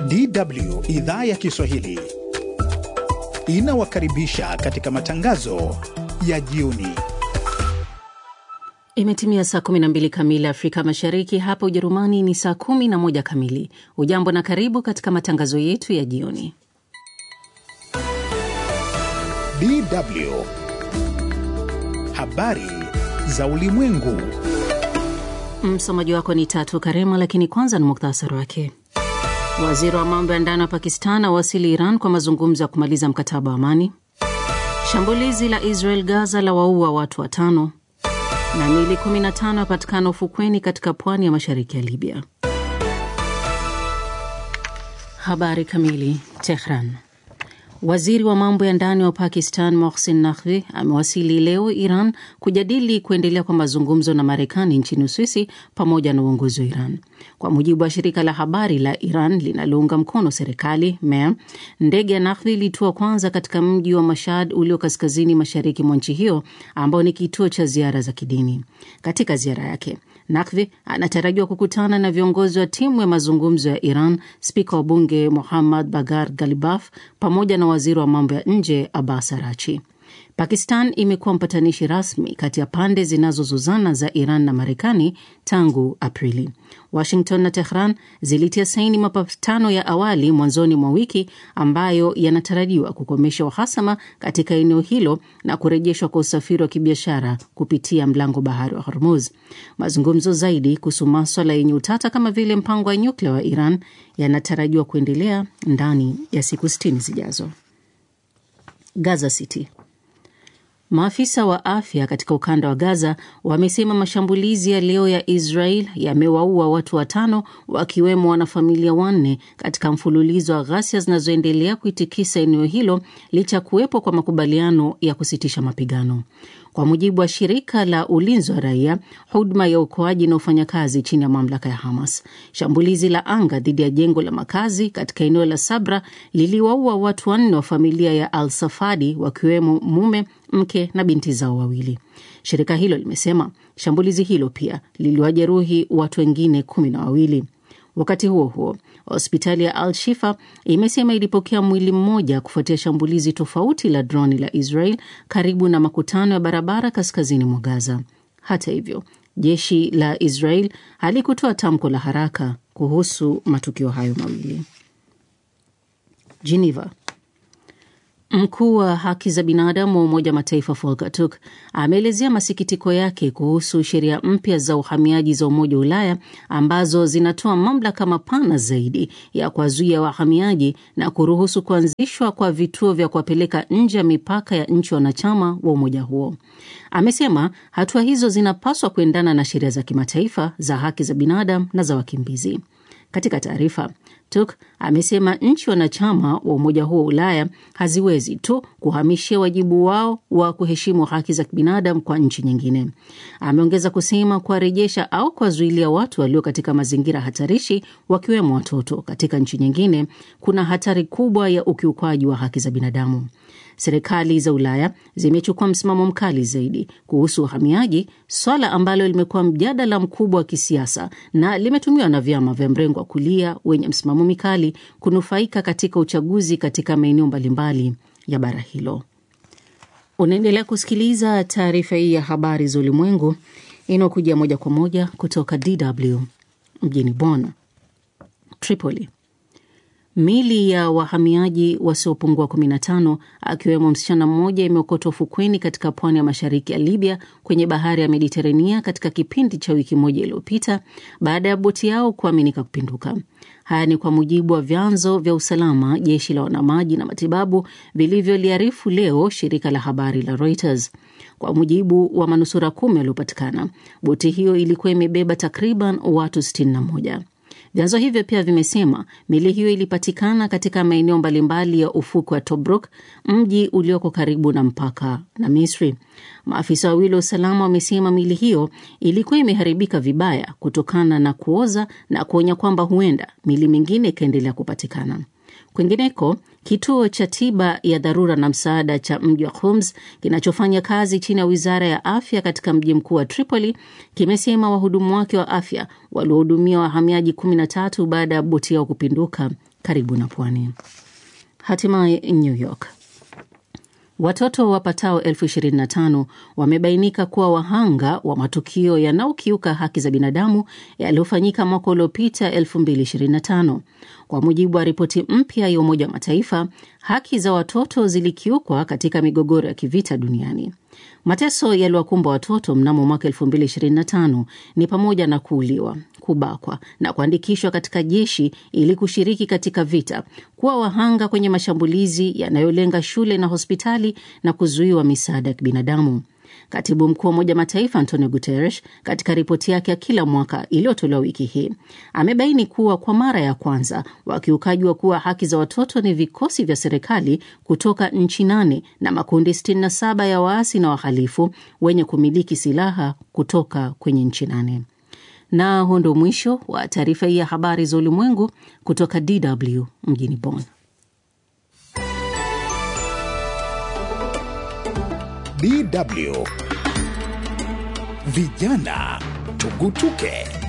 DW idhaa ya Kiswahili inawakaribisha katika matangazo ya jioni. Imetimia saa 12 kamili Afrika Mashariki, hapa Ujerumani ni saa 11 kamili. Ujambo na karibu katika matangazo yetu ya jioni. DW habari za ulimwengu. Msomaji wako ni Tatu Karema, lakini kwanza ni muktasari wake. Waziri wa mambo ya ndani wa Pakistan awasili Iran kwa mazungumzo ya kumaliza mkataba wa amani. Shambulizi la Israel Gaza la waua watu watano, na mili 15 yapatikana ufukweni katika pwani ya mashariki ya Libya. Habari kamili. Tehran. Waziri wa mambo ya ndani wa Pakistan Mohsin Naqvi amewasili leo Iran kujadili kuendelea kwa mazungumzo na Marekani nchini Uswisi pamoja na uongozi wa Iran. Kwa mujibu wa shirika la habari la Iran linalounga mkono serikali MEA, ndege ya Naqvi ilitua kwanza katika mji wa Mashhad ulio kaskazini mashariki mwa nchi hiyo ambao ni kituo cha ziara za kidini. Katika ziara yake Naqvi anatarajiwa kukutana na viongozi wa timu ya mazungumzo ya Iran, spika wa bunge Muhammad Bagar Galibaf pamoja na waziri wa mambo ya nje Abbas Arachi. Pakistan imekuwa mpatanishi rasmi kati ya pande zinazozozana za Iran na Marekani tangu Aprili. Washington na Tehran zilitia saini mapatano ya awali mwanzoni mwa wiki ambayo yanatarajiwa kukomesha uhasama katika eneo hilo na kurejeshwa kwa usafiri wa kibiashara kupitia mlango bahari wa Hormuz. Mazungumzo zaidi kuhusu maswala yenye utata kama vile mpango wa nyuklia wa Iran yanatarajiwa kuendelea ndani ya siku sitini zijazo. Gaza City. Maafisa wa afya katika ukanda wa Gaza wamesema mashambulizi ya leo ya Israel yamewaua watu watano wakiwemo wanafamilia wanne katika mfululizo wa ghasia zinazoendelea kuitikisa eneo hilo licha ya kuwepo kwa makubaliano ya kusitisha mapigano. Kwa mujibu wa shirika la ulinzi wa raia, huduma ya uokoaji inaofanya kazi chini ya mamlaka ya Hamas, shambulizi la anga dhidi ya jengo la makazi katika eneo la Sabra liliwaua watu wanne wa familia ya Al Safadi, wakiwemo mume, mke na binti zao wawili. Shirika hilo limesema shambulizi hilo pia liliwajeruhi watu wengine kumi na wawili. Wakati huo huo, hospitali ya Al Shifa imesema ilipokea mwili mmoja kufuatia shambulizi tofauti la droni la Israel karibu na makutano ya barabara kaskazini mwa Gaza. Hata hivyo, jeshi la Israel halikutoa tamko la haraka kuhusu matukio hayo mawili. Geneva. Mkuu wa haki za binadamu wa Umoja wa Mataifa Volker Turk ameelezea masikitiko yake kuhusu sheria mpya za uhamiaji za Umoja wa Ulaya ambazo zinatoa mamlaka mapana zaidi ya kuwazuia wahamiaji na kuruhusu kuanzishwa kwa vituo vya kuwapeleka nje ya mipaka ya nchi wanachama wa umoja huo. Amesema hatua hizo zinapaswa kuendana na sheria za kimataifa za haki za binadamu na za wakimbizi. Katika taarifa, Turk amesema nchi wanachama wa umoja huo wa Ulaya haziwezi tu kuhamishia wajibu wao wa kuheshimu haki za kibinadamu kwa nchi nyingine. Ameongeza kusema kuwarejesha au kuwazuilia watu walio katika mazingira hatarishi, wakiwemo watoto, katika nchi nyingine kuna hatari kubwa ya ukiukwaji wa haki za binadamu. Serikali za Ulaya zimechukua msimamo mkali zaidi kuhusu uhamiaji, swala ambalo limekuwa mjadala mkubwa wa kisiasa na limetumiwa na vyama vya mrengo wa kulia wenye msimamo mikali kunufaika katika uchaguzi katika maeneo mbalimbali ya bara hilo. Unaendelea kusikiliza taarifa hii ya habari za ulimwengu inayokuja moja kwa moja kutoka DW mjini Bonn. Tripoli. Mili ya wahamiaji wasiopungua 15 akiwemo msichana mmoja imeokotwa ufukweni katika pwani ya mashariki ya Libya kwenye bahari ya Mediterania katika kipindi cha wiki moja iliyopita baada ya boti yao kuaminika kupinduka. Haya ni kwa mujibu wa vyanzo vya usalama, jeshi la wanamaji na matibabu vilivyoliarifu leo shirika la habari la Reuters. Kwa mujibu wa manusura kumi waliopatikana, boti hiyo ilikuwa imebeba takriban watu 61. Vyanzo hivyo pia vimesema mili hiyo ilipatikana katika maeneo mbalimbali ya ufukwe wa Tobruk, mji ulioko karibu na mpaka na Misri. Maafisa wawili wa usalama wamesema mili hiyo ilikuwa imeharibika vibaya kutokana na kuoza na kuonya kwamba huenda mili mingine ikaendelea kupatikana. Kwingineko, kituo cha tiba ya dharura na msaada cha mji wa Homs kinachofanya kazi chini ya wizara ya afya katika mji mkuu wa Tripoli kimesema wahudumu wake wa afya waliohudumia wahamiaji 13 baada ya boti yao kupinduka karibu na pwani. Hatimaye New York, watoto wapatao elfu ishirini na tano wamebainika kuwa wahanga wa matukio yanayokiuka haki za binadamu yaliyofanyika mwaka uliopita 2025. Kwa mujibu wa ripoti mpya ya Umoja wa Mataifa, haki za watoto zilikiukwa katika migogoro ya kivita duniani. Mateso yaliwakumba watoto mnamo mwaka 2025 ni pamoja na kuuliwa, kubakwa na kuandikishwa katika jeshi ili kushiriki katika vita, kuwa wahanga kwenye mashambulizi yanayolenga shule na hospitali na kuzuiwa misaada ya kibinadamu. Katibu mkuu wa Umoja Mataifa Antonio Guterres katika ripoti yake ya kila mwaka iliyotolewa wiki hii amebaini kuwa kwa mara ya kwanza wakiukaji wa kuwa haki za watoto ni vikosi vya serikali kutoka nchi nane na makundi 67 ya waasi na wahalifu wenye kumiliki silaha kutoka kwenye nchi nane. Na huo ndio mwisho wa taarifa hii ya habari za ulimwengu kutoka DW mjini Bonn. DW Vijana Tugutuke.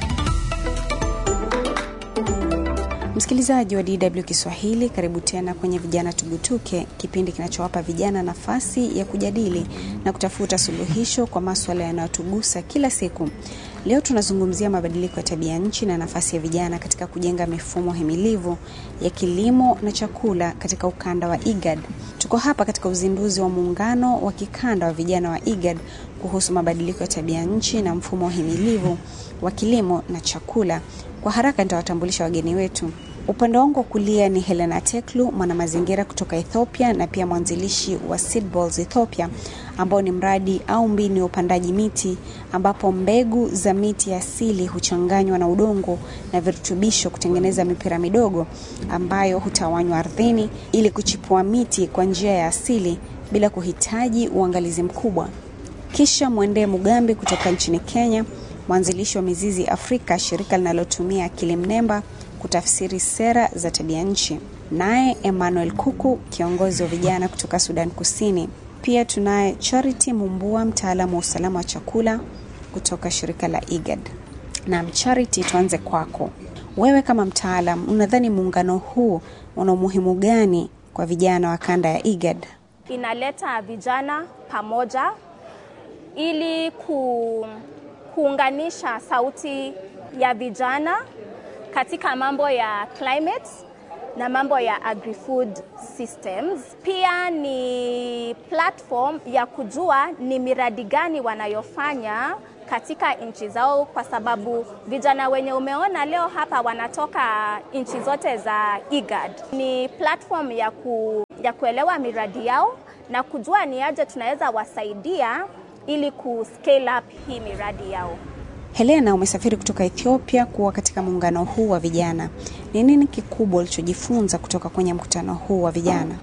Msikilizaji wa DW Kiswahili, karibu tena kwenye Vijana Tugutuke, kipindi kinachowapa vijana nafasi ya kujadili na kutafuta suluhisho kwa maswala yanayotugusa kila siku. Leo tunazungumzia mabadiliko ya tabia nchi na nafasi ya vijana katika kujenga mifumo himilivu ya kilimo na chakula katika ukanda wa IGAD. Tuko hapa katika uzinduzi wa muungano wa kikanda wa vijana wa IGAD kuhusu mabadiliko ya tabia nchi na mfumo himilivu wa kilimo na chakula. Kwa haraka nitawatambulisha wageni wetu. Upande wangu wa kulia ni Helena Teklu, mwanamazingira kutoka Ethiopia na pia mwanzilishi wa Seedballs Ethiopia, ambao ni mradi au mbinu ya upandaji miti ambapo mbegu za miti ya asili huchanganywa na udongo na virutubisho kutengeneza mipira midogo ambayo hutawanywa ardhini ili kuchipua miti kwa njia ya asili bila kuhitaji uangalizi mkubwa. Kisha mwendee Mugambi kutoka nchini Kenya, mwanzilishi wa Mizizi Afrika, shirika linalotumia akili mnemba kutafsiri sera za tabia nchi. Naye Emmanuel Kuku, kiongozi wa vijana kutoka Sudan Kusini. Pia tunaye Charity Mumbua, mtaalamu wa usalama wa chakula kutoka shirika la IGAD. Na Charity, tuanze kwako. Wewe kama mtaalam, unadhani muungano huu una umuhimu gani kwa vijana wa kanda ya IGAD? Inaleta vijana pamoja ili ku, kuunganisha sauti ya vijana katika mambo ya climate na mambo ya agri-food systems. Pia ni platform ya kujua ni miradi gani wanayofanya katika nchi zao, kwa sababu vijana wenye umeona leo hapa wanatoka nchi zote za IGAD. Ni platform ya, ku, ya kuelewa miradi yao na kujua ni aje tunaweza wasaidia ili ku scale up hii miradi yao. Helena, umesafiri kutoka Ethiopia kuwa katika muungano huu wa vijana. Ni nini kikubwa ulichojifunza kutoka kwenye mkutano huu wa vijana?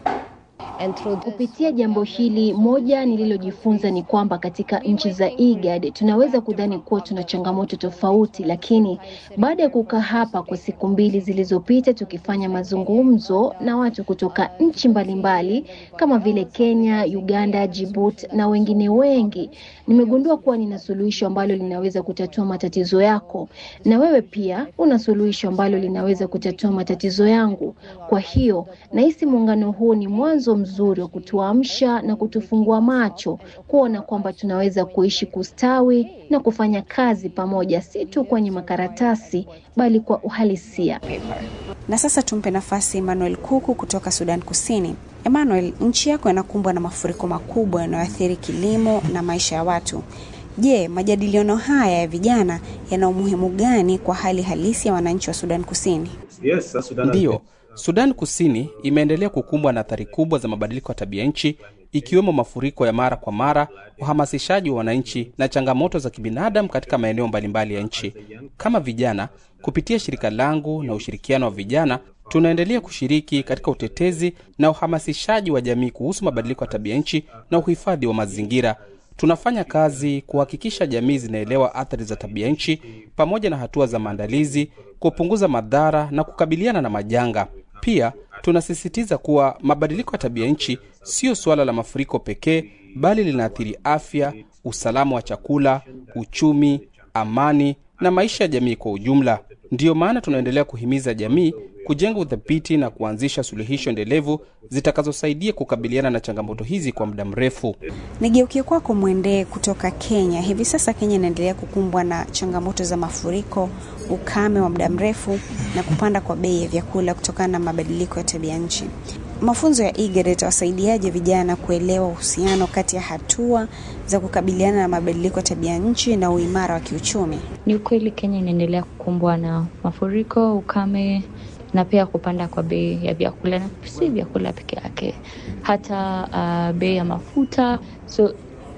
Kupitia jambo hili, moja nililojifunza ni kwamba katika nchi za IGAD tunaweza kudhani kuwa tuna changamoto tofauti, lakini baada ya kukaa hapa kwa siku mbili zilizopita tukifanya mazungumzo na watu kutoka nchi mbalimbali kama vile Kenya, Uganda, Djibouti na wengine wengi, nimegundua kuwa nina suluhisho ambalo linaweza kutatua matatizo yako, na wewe pia una suluhisho ambalo linaweza kutatua matatizo yangu. Kwa hiyo nahisi muungano huu ni mwanzo mzuri wa kutuamsha na kutufungua macho kuona kwamba tunaweza kuishi kustawi na kufanya kazi pamoja, si tu kwenye makaratasi bali kwa uhalisia. Na sasa tumpe nafasi Emmanuel Kuku kutoka Sudan Kusini. Emmanuel, nchi yako inakumbwa na mafuriko makubwa yanayoathiri kilimo na maisha ya watu. Je, majadiliano haya ya vijana yana umuhimu gani kwa hali halisi ya wananchi wa Sudan Kusini? Yes, Sudan Ndiyo, Sudan Kusini imeendelea kukumbwa na athari kubwa za mabadiliko ya tabia nchi ikiwemo mafuriko ya mara kwa mara, uhamasishaji wa wananchi na changamoto za kibinadamu katika maeneo mbalimbali ya nchi. Kama vijana, kupitia shirika langu na ushirikiano wa vijana, tunaendelea kushiriki katika utetezi na uhamasishaji wa jamii kuhusu mabadiliko ya tabia nchi na uhifadhi wa mazingira. Tunafanya kazi kuhakikisha jamii zinaelewa athari za tabia nchi pamoja na hatua za maandalizi, kupunguza madhara na kukabiliana na majanga. Pia tunasisitiza kuwa mabadiliko ya tabia nchi siyo suala la mafuriko pekee, bali linaathiri afya, usalama wa chakula, uchumi, amani na maisha ya jamii kwa ujumla. Ndiyo maana tunaendelea kuhimiza jamii kujenga uthabiti na kuanzisha suluhisho endelevu zitakazosaidia kukabiliana na changamoto hizi kwa muda mrefu. Nigeukie kwako Mwendee kutoka Kenya. Hivi sasa Kenya inaendelea kukumbwa na changamoto za mafuriko, ukame wa muda mrefu na kupanda kwa bei ya vyakula kutokana na mabadiliko ya tabia nchi. Mafunzo ya IGAD yatawasaidiaje vijana kuelewa uhusiano kati ya hatua za kukabiliana na mabadiliko ya tabia nchi na uimara wa kiuchumi? Ni ukweli Kenya inaendelea kukumbwa na mafuriko, ukame na pia kupanda kwa bei ya vyakula, na si vyakula peke yake, hata uh, bei ya mafuta. So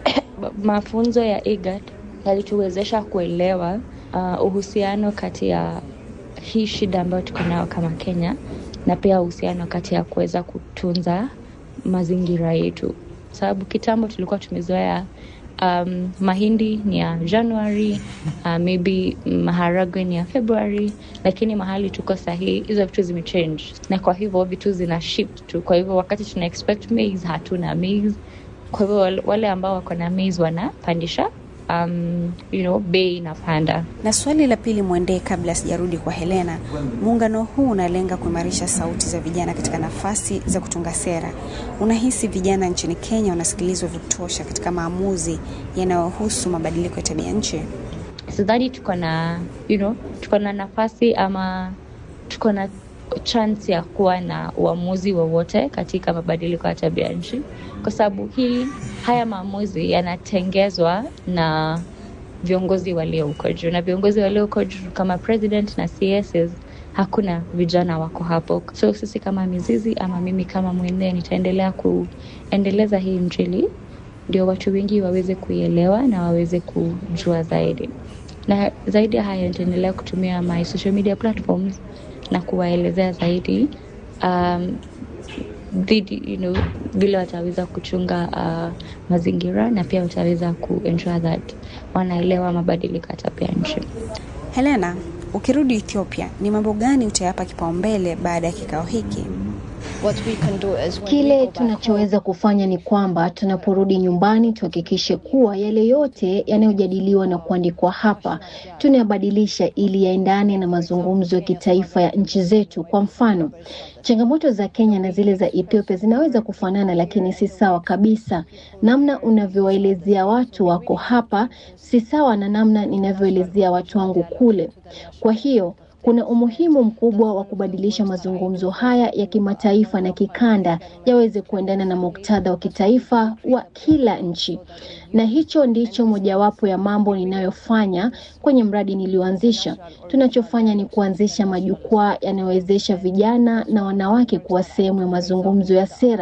mafunzo ya IGAD yalituwezesha kuelewa uh, uhusiano kati ya hii shida ambayo tuko nayo kama Kenya na pia uhusiano kati ya kuweza kutunza mazingira yetu, sababu kitambo tulikuwa tumezoea um, mahindi ni ya Januari, uh, maybe maharagwe ni ya February, lakini mahali tuko sahii hizo vitu zimechange, na kwa hivyo vitu zina shift tu. Kwa hivyo wakati tuna expect maize hatuna maize, kwa hivyo wale ambao wako na maize wanapandisha um, you know, bei inapanda. Na swali la pili Mwendee, kabla sijarudi kwa Helena, muungano huu unalenga kuimarisha sauti za vijana katika nafasi za kutunga sera. Unahisi vijana nchini Kenya wanasikilizwa vya kutosha katika maamuzi yanayohusu mabadiliko ya tabia nchi? Sidhani tuko na you know, tuko na nafasi ama tuko na chance ya kuwa na uamuzi wowote katika mabadiliko ya tabia nchi, kwa sababu hii haya maamuzi yanatengezwa na viongozi walio huko juu, na viongozi walio huko juu kama president na CSs, hakuna vijana wako hapo. So sisi kama mizizi ama mimi kama Mwendee nitaendelea kuendeleza hii Injili ndio watu wengi waweze kuielewa na waweze kujua zaidi, na zaidi ya hayo nitaendelea kutumia my social media platforms na kuwaelezea zaidi um, dhidi you know, vile wataweza kuchunga uh, mazingira na pia wataweza kuensure that wanaelewa mabadiliko ya tabia nchi. Helena, ukirudi Ethiopia, ni mambo gani utayapa kipaumbele baada ya kikao hiki? Kile tunachoweza kufanya ni kwamba tunaporudi nyumbani tuhakikishe kuwa yale yote yanayojadiliwa na kuandikwa hapa tunayabadilisha ili yaendane na mazungumzo ya kitaifa ya nchi zetu. Kwa mfano, changamoto za Kenya na zile za Ethiopia zinaweza kufanana, lakini si sawa kabisa. Namna unavyowaelezea watu wako hapa si sawa na namna ninavyoelezea watu wangu kule. Kwa hiyo kuna umuhimu mkubwa wa kubadilisha mazungumzo haya ya kimataifa na kikanda yaweze kuendana na muktadha wa kitaifa wa kila nchi, na hicho ndicho mojawapo ya mambo ninayofanya kwenye mradi nilioanzisha. Tunachofanya ni kuanzisha majukwaa yanayowezesha vijana na wanawake kuwa sehemu ya mazungumzo ya sera